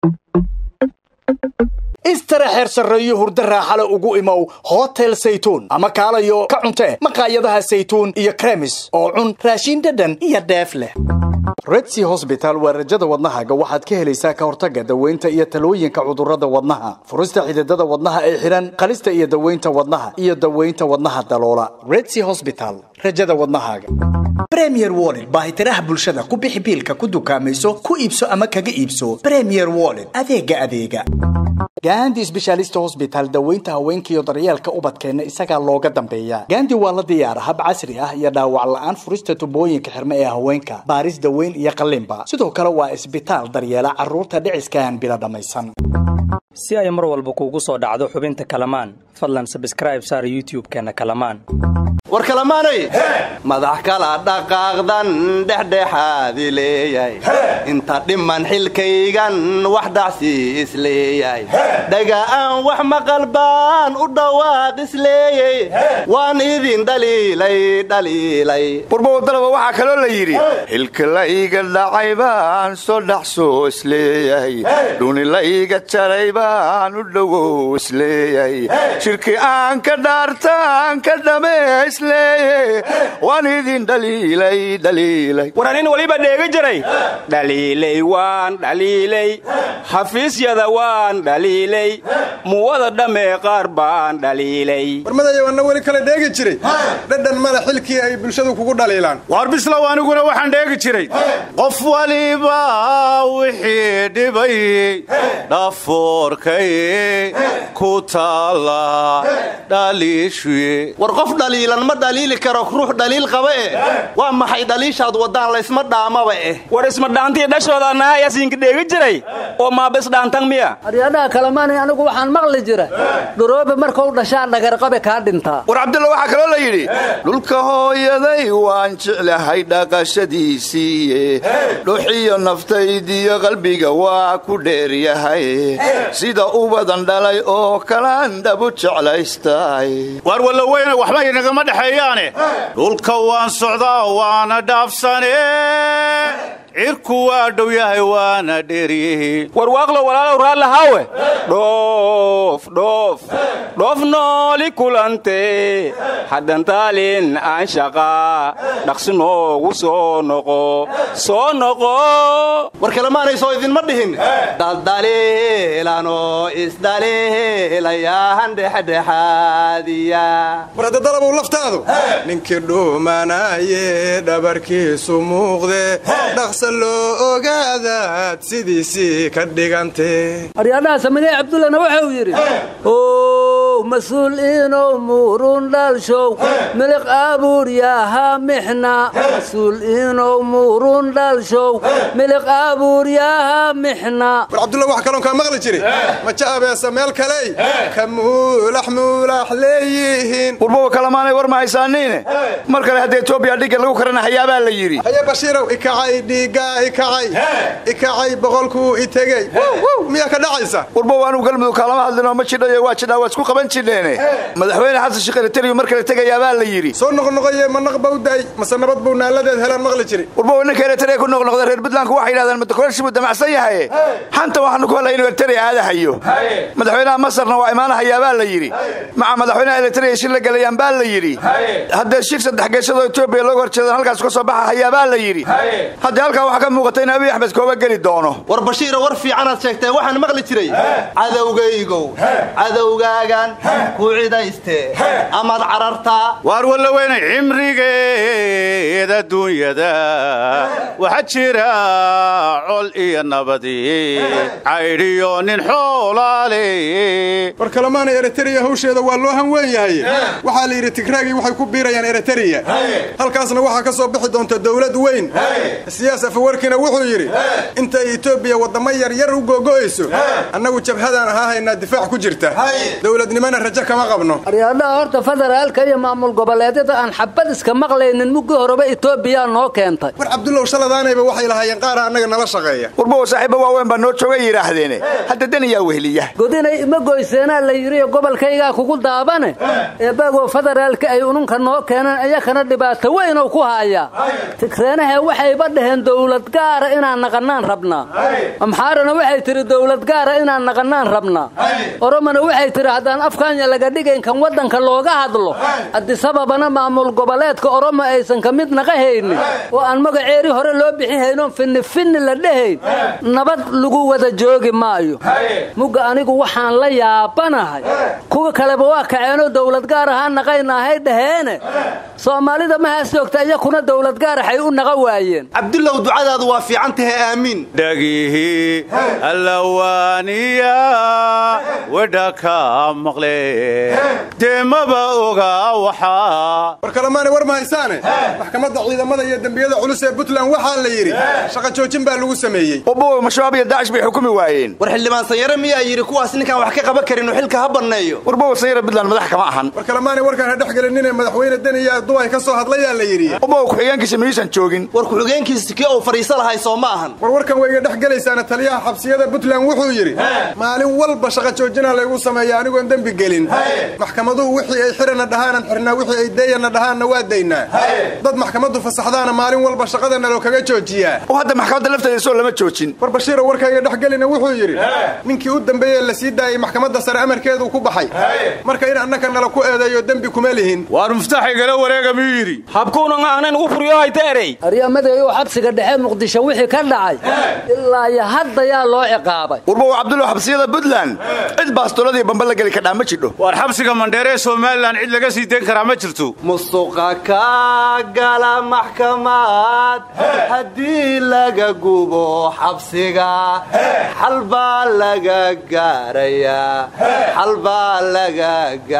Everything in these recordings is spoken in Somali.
istara xeer sarreeyo hurdo raaxale ugu imow hotel saytuun ama kaalayo ka cuntee maqaayadaha saytuun iyo kremis oo cun raashin dhadhan iyo dheef leh redsi hosbital waa rajada wadnahaaga waxaad ka helaysaa ka hortagga daweynta iyo talooyinka cudurrada wadnaha furista xididada wadnaha ee xidhan qalista iyo daweynta wadnaha iyo daweynta wadnaha daloola redsi hosbital rajada wadnahaaga premier wallet baahitiraha bulshada ku bixi biilka ku dukaamayso ku iibso ama kaga iibso premier wallet adeega adeega gandi sbeshaalista hosbital daweynta haweenkaiyo daryeelka ubadkeenna isagaa looga dambeeya gandi waa la diyaara hab casri ah iyo dhaawac la'aan furista tubooyinka xirme ee haweenka baaris daweyn iyo qalliinba sidoo kale waa isbitaal daryeela carruurta dhiciskaan bila dhammaysan si ay mar walba kuugu soo dhacdo xubinta kalamaan fadlan sabskraib saar youtub-keenna kalamaan war kalamaanay madax kala dhaqaaqdan dhexdhexaadi leeyahay inta dhiman xilkaygan wax dhacsi isleeyahay dhaga'aan wax maqal baan u dhawaaq isleeyey waan idin dhaliilay dhaliilay warbawadalaba waxaa kaloo la yidhi xilka la iiga dhacay baan soo dhaxsoo isleeyahay dhuni la iiga jaray baan u dhowow isleeyahay shirki aan ka dhaartaan ka dhame waan idin war anin weliba dheegi jiray dhaliilay waan dhaliilay xafiisyada waan dhaliilay muwada dhammee qaar baan dhaliilay warmadayow anna weli kale dheegi jiray dhadhan male xilkii ay bulshadu kugu dhaliilaan waar bislow aniguna waxaan dheegi jiray qof waliba wixii dhibay dhafoorkay ku taala dhaliishuye war qof dhaliilan ma dhaliili karo ruux dhaliil qaba eh waa maxay dhaliishaad waddaan laysma dhaamaba eh war ismadhaantii dhashooda annaha yasiinka dheegi jiray oo maaba isdhaantan miya aryadhaha kalemaanay anigu waxaan maqli jira dhuroobe markuu dhashaa dhagarqabe kaa dhintaa war cabdulla waxaa kaloo la yidhi dhulka hooyaday waan jeclahay dhaqashadiisiiye dhuxiyo naftaydiyo qalbiga waa ku dheeryahay sida ubadan dhalay oo kalaan dhabu jeclaystay waar walloweyne waxba inagama dhexeeyaane dhulka waan socdaa waana dhaafsane cirku waa dhow yahay waana dheeryihi warwaaqlo walaalow raallahaawe dhoof dhoof dhoof nooli kulante haddantaalin aan shaqaa dhaqsi noogu soo noqo soo noqo war kalemaanaysoo idinma dhihin daldaliilanoo isdaliilayaahan dhexdhexaadiya war hadda dalabow laftaadu ninkii dhuumanaaye dhabarkiisu muuqde dhaqsa loo ogaadaad sidiisii ka dhigante aryadhaha samadee cabdullana wuxuu yidhi ow mas-uul inow muurun dhalshow miliq abuuryaha mixna mas-uul inow muurun dhalshow miliq abuuryaha mixna war cabdulla wax kaloon kaa maqli jiri maja abeesa meel kaley ka muulax muulax leeyihiin warbawa kalamaanay war ma haysaaniine mar kale hadda etoobiya dhigga lagu karanahayaabaa la yidhi haye bashiirow ikacay dhiiggaa ikacay ikacay boqolkuu itegey miyaa ka dhacaysa warbaw anugu galmudug kaalama hadlinoo ma jidhayo waa jidhaa waa isku qaban jidheene madaxweyne xasan sheekh eritariyo mar kale tegayaabaa la yidhi soo noqnoqoye ma naq bau daay mase nabad buu naaladeed helaan maqli jiri warbaw ninka eritariya ku noqnoqda reer puntlandku waxay yidhahdeen madakoleshi buu damacsan yahaye xanta waxaanu ku helay inuu eritariya aadahayo madaxweynaha masarna waa imaanahayaabaa la yidhi maca madaxweynaha eritariya shir la gelayaan baa la yidhi haddee shir saddex geeshadoo etoobiya looga horjeedan halkaas ka soo baxahayaabaa la yidhi haddii halkaa waxaa ka muuqata in abiy axmed kooba geli doono war bashiira war fiicanaad sheegtee waxaan maqli jiray cadowgaygow cadowgaagan ku cidayste amaad carartaa waar walloweyne cimrigeed adduunyada waxaa jira col iyo nabadi caydhiyo nin xoolaale war kalemaanay eritariya hawsheeda waa loo hanweyn yahay waxaa la yidhi tigraagii waxay ku biirayaan eritariya halkaasna waxaa ka soo bixi doonta dowlad weyn siyaas afawarkina wuxuu yidhi intay etoobiya waddamo yaryar u googo'ayso annagu jabhadaan ahaa haynaa difaac ku jirta dowladnimo dowladnimona rajo kama qabno aryaadhaha horta federaalka iyo maamul goboleedyada aan xabad iska maqlaynin muggii horeba etoobiya noo keentay war cabdullow shaladaanayba waxay lahaayeen qaara annaga nala shaqeeya warbow saaxiibba waaweyn baa noo joogay yidhaahdeene hadda daniyaa weheliya godinay ima goyseenaa la yidhi gobolkaygaa kugu daabane eebbagoo federaalka ay ununka noo keeneen iyakana dhibaato weynow ku haayaa tigreenahe waxayba dhaheen dowlad gaara inaan naqannaan rabnaa amxaarana waxay tidhi dowlad gaara inaan naqannaan rabnaa oromona waxay tidhi haddaan afkaanya laga dhigayn kan waddanka looga hadlo adisababana maamul goboleedka oromo aysan ka mid naqa haynin oo aan magaceeri hore loo bixin haynoon finnifinni la dhehayn nabad lagu wada joogi maayo mugga anigu waxaan la yaabanahay kuwa kaleba waa kaceenoo dowlad gaar ahaa naqaynahay dhaheene soomaalida mahaas joogta iyakuna dowlad gaaraxay u naqa waayeen cabdullow ducadaadu waa fiican tahay aamiin dhagihi allawaaniya wedha ka maqle deemaba oga waxaa war kalemaanay war ma haysaane maxkamadda ciidamada iyo dembiyada culus ee puntland waxaa la yidhi shaqa joojin baa lagu sameeyey warbow mashabaab iyo daacish bay xukumi waayeen war xildhibaan sanyare miyaa yidhi kuwaas ninkaan wax ka qaban karin uu xilka ha banneeyo warbow sanyara puntland madax kama ahan war kalemaanay warkaan ha dhex gelinine madaxweyne deniya duway ka soo hadlayaa la yidhi warbow ku-xigeenkiisa miyuusan joogin war ku-xigeenkiisa kii uu fadhiiso lahay soo ma ahan war warkan wayga dhex gelaysaana taliyaha xabsiyada puntland wuxuu yidhi maalin walba shaqa joojina laygu sameeya anigoon dembi gelin maxkamaduhu wixii ay xirana dhahaanan xirnaa wixii ay deeyana dhahaanna waa daynaa dad maxkamaddu fasaxdaana maalin walba shaqadana loo kaga joojiyaa oo hadda maxkamadda lafteeda soo lama joojin war bashiiro warkayga dhex gelina wuxuu yidhi ninkii u dambeeyey la sii daayey maxkamadda sare amarkeedu ku baxay marka in annaka nala ku eedeeyo dembi kuma lihin waar muftaxigala wareega miyuu yidhi habkuunan aanan ugu furiyo hayta erey aryamadeeyo xabsiga dhexe muqdisho wixii ka dhacay ilaa iyo hadda yaa loo ciqaabay warbow cabdullow xabsiyada puntland cid baastoladii bamba la geli kadhaa ma jidho waar xabsiga mandheere ee somalilan cid laga sii dayn karaa ma jirto musuqa ka gala maxkamad haddii laga gubo xabsiga xal baa laga gaarayaa xal baa laga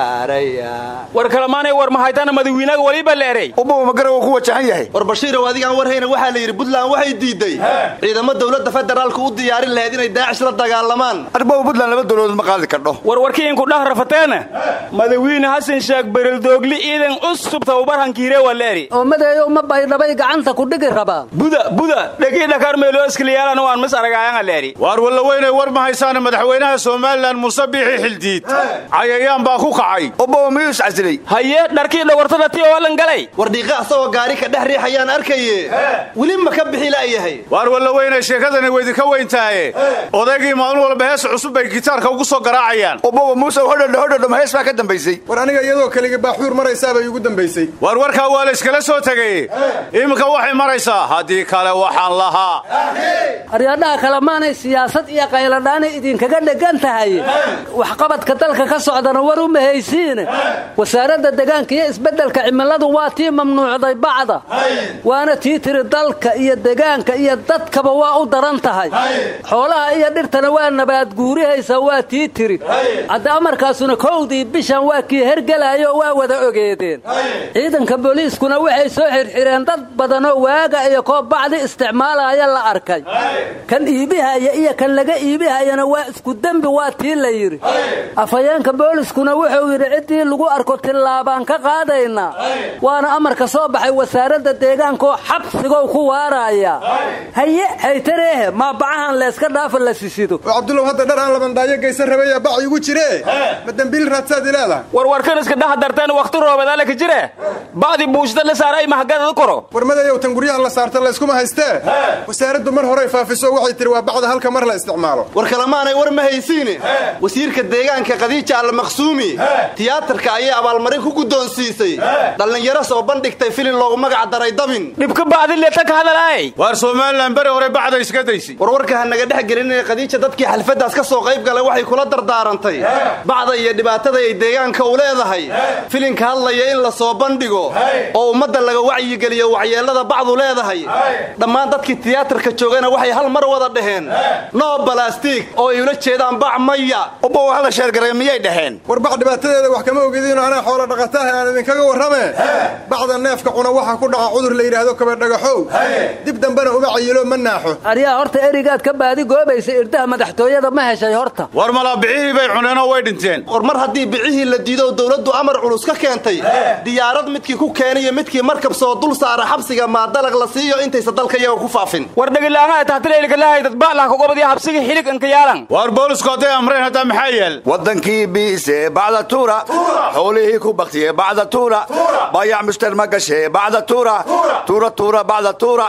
gaarayaa war kalamaanay war mahaytana madawiinaga waliba la erey warbow magarawa ku wajahan yahay war bashiirow adigaan warhayna waxaa la yidhi puntland waxay diidday ciidamo dowladda federaalku u diyaarin lahayd inay daacish la dagaalamaan arbow puntland laba dowladood ma qaadi kardho war warkiinku dhah rafateena madawiine xasan sheekh berildoogli ciidan cusub tababarhankiire waa la eri oo madeeyo ma baydhabay gacanta ku dhigi rabaa buda buda dhegii dhakar meeloo iskiliyaalana waan mis aragaayanga la eri waar wallaweynay war ma haysaane madaxweynaha somalilan muuse biixi xildiid cayayaan baa ku kacay warbow miyuu is casilay haye dharkii dhawartada ti oo lan galay war dhiiqa asagoo gaari ka dhex riixayaan arkaye weli ma ka bixi la'yahay waar wallaweynay sheekadani weydinka weyntaaye odaygii maalin walba hees cusub bay gitaarka ugu soo garaacayaan warbow muuse hodhodho hodhodho ma hees baa ka dambaysay war aniga iyadoo keligii baaxuur maraysaabay igu dambaysay waar warkaa waa la iskala soo tegay iminka waxay maraysaa haddii kale waxaan lahaa aryaadhaha kalemaanay siyaasad iyo qayladhaanay idinkaga dhegan tahay waxqabadka dalka ka socdana war u mahaysiine wasaaradda degaanka iyo isbeddelka cimiladu waa tii mamnuucday bacda waana tii tiri dalka iyo degaanka iyo dadkaba waa u daran tahay xoolaha iyo dhirtana waa nabaad guurihaysa waa tii tiri hadda amarkaasuna kowdii bishan waa kii hergelaayo waa wada ogeedeen ciidanka booliiskuna waxay soo xirxireen dad badanoo waaga iyo koob bacdi isticmaalaya la arkay kan iibihaya iyo kan laga iibihayana waa isku dembi waa tii la yidhi afhayeenka booliskuna wuxuu yidhi ciddii lagu arko tillaabaan ka qaadaynaa waana amarka soo baxay wasaaradda deegaankaoo xabsigow ku waaraaya haye haytareehe maabacahan layska dhaafa la sisido oo cabdullow hadda dhar aan labandhaayo geysan rabaya bac igu jire ma dembiil raadsaad ileedahay war warkan iska dhaha darteen wakhti roobedaale ka jire bacdi buushda la saaray mahagada koro war madayow tan guryaha la saarta layskuma haystee wasaaraddu mar horey faafiso waxay tihi waa bacda halka mar la isticmaalo war kalemaanay war ma haysiine wasiirka deegaanka khadiija almaqsuumi tiyaatarka ayay abaalmarin ku guddoonsiisay dhallinyaro soo bandhigtay filin loogu magac daray dabin dhibka bacdi leeta ka hadalaay waar somalilan beri hore bacda iska daysay warwarka ha naga dhex gelinina khadiija dadkii xalfaddaas ka soo qayb galay waxay kula dardaarantay bacda iyo dhibaatada ay deegaanka u leedahay filinka hadlaya in la soo bandhigo oo ummadda laga wacyigeliyo waxyeellada bacdu leedahay dhammaan dadkii tiyaatarka joogana waxay hal mar wada dhaheen no balastig oo ay ula jeedaan bac maya warbow hala sheergaray miyay dhaheen war bac dhibaatadeeda wax kama ogidinoo anaa xoola dhaqataah aan idinkaga warrame bacda neefka cuna waxaa ku dhaca cudur la yidhaahdo kabadhagaxow dib dambena uma cayilo ma naaxo aryaa horta erigaad ka baadi goobaysa irdaha madaxtooyada ma heshay horta war malaabicihii bay cuneenoo way dhinteen joojiseen war mar haddii bicihii la diido dowladdu amar culus ka keentay diyaarad midkii ku keeniyo midkii markab soo dul saara xabsiga maadalag la siiyo intaysa dalka iyaga ku faafin war dhegilaamaa tahtileylkalahay dadba'lah kugobadii habsigii xilig inkayaalan waar boolisku hadday amreen haddaa maxaa yeel waddankii biise bacda tuura xoolihii ku baktiye bacda tuura bayac mushtar ma gashe bacda tuura tuura tuura bacda tuura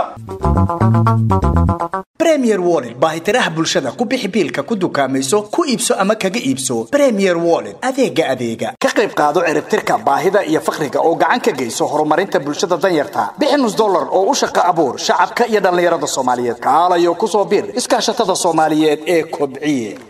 bremier wollet baahitiraha bulshada ku bixi biilka ku dukaamayso ku iibso ama kaga iibso bremier wollet adeega adeega ka qayb qaado ciribtirka baahida iyo fakriga oo gacan ka geyso horumarinta bulshada danyarta bixi nus dollar oo u shaqa abuur shacabka iyo dhallinyarada soomaaliyeed kaalayo ku soo bir iskaashatada soomaaliyeed ee kobciye